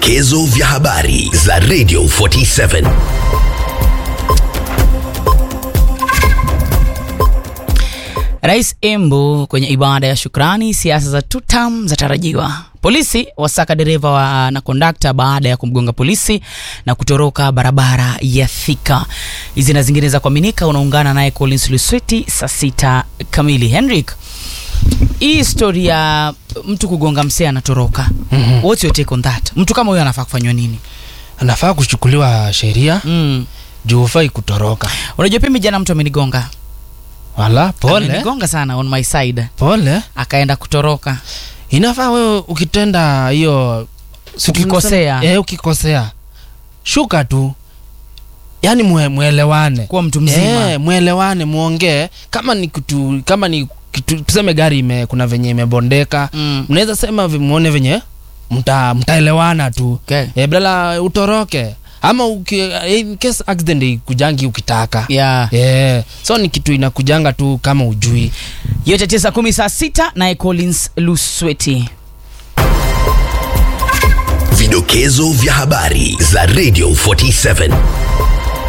Vidokezo vya habari za Radio 47. Rais Embu kwenye ibada ya shukrani, siasa za tutam zatarajiwa. Polisi wasaka dereva wa na kondakta baada ya kumgonga polisi na kutoroka barabara ya Thika. Hizi na zingine za kuaminika, unaungana naye Collins Lusweti saa sita kamili. Henrik, hii story ya mtu kugonga msee anatoroka, Mhm. what's your take on that? Mtu kama huyo anafaa kufanywa nini? anafaa kuchukuliwa sheria Mm. juu hufai kutoroka. Unajua pia mimi jana mtu amenigonga, Wala pole amenigonga sana on my side, pole, akaenda kutoroka. inafaa wewe ukitenda hiyo si Ukikosea. tunasema- eh, ukikosea shuka tu, yaani mwe, mwelewane Kuwa mtu mzima. Eh, mwelewane muongee, kama ni kitu kama ni kitu tuseme gari ime, kuna venye imebondeka Mm. mnaweza sema vi- muone venye mta mtaelewana tu Okay. eh, badala utoroke ama uki, eh, in case accident ikujangi ukitaka Yeah. yeah. so ni kitu inakujanga tu kama ujui yote tisa kumi saa sita naye Collins Lusweti. Vidokezo vya habari za Radio 47.